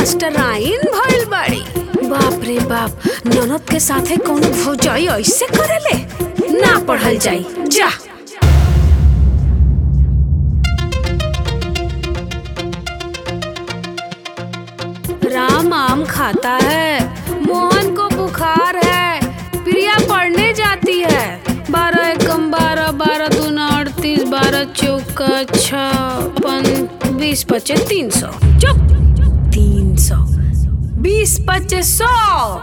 मास्टराइन भइल बाड़ी बाप रे बाप ननद के साथे कौनो भौजाई ऐसे करेले ना पढ़ल जाई जा राम आम खाता है मोहन को बुखार है प्रिया पढ़ने जाती है बारह एकम बारह बारह दूना अड़तीस बारह चौका छप्पन बीस पच्चीस तीन सौ चुप तीन सौ बीस पच्चीस सौ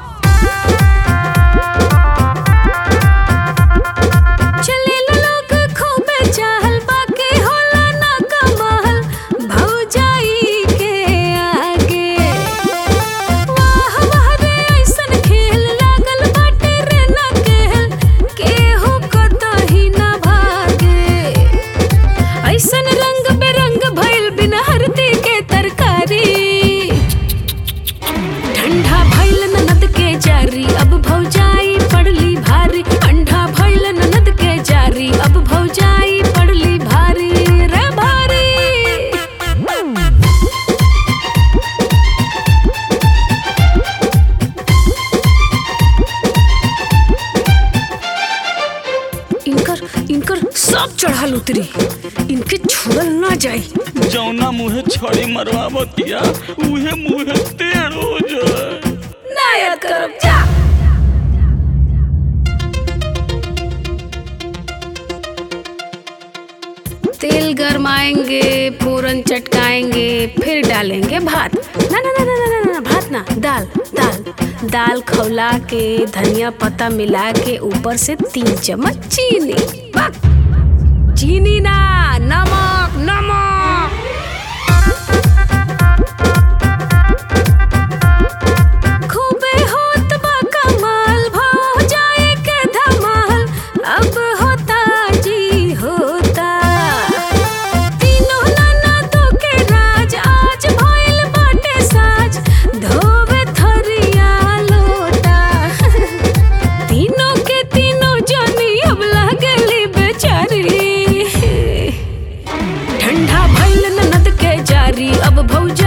चले लोग खूबे चाहल बाकी होला ना कमाल भौजाई के आगे वाह वाह रे ऐसन खेल लागल बाटे रे ना केहल केहू कतही ना भागे ऐसन रंग बेरंग भइल बिना हरदी के तरकारी ठंडा भइल ननद के जारी अब भौजाई पड़ली भारी ठंडा भइल ननद के जारी अब भौजाई पड़ली भारी रे भारी इनकर इनकर सब चढ़ल उतरी इनके छोड़ल ना जाई जौना मुहे छड़ी मरवावतिया उहे मुहे टेढ़ हो जाए ना याद करब जा तेल गरमाएंगे फोरन चटकाएंगे फिर डालेंगे भात ना ना ना ना ना ना, ना भात ना दाल दाल दाल खौला के धनिया पत्ता मिला के ऊपर से तीन चम्मच चीनी बक चीनी ना नमक नमक खूबे होत बा कमाल भाव जाए के धमाल अब होता जी होता तीनों नाना तो के राज आज भइल बाटे साज धोवे थरिया लोटा तीनों के तीनों जनी अब लागली बेचारी ठंडा भइल ननद के जारी अब भौज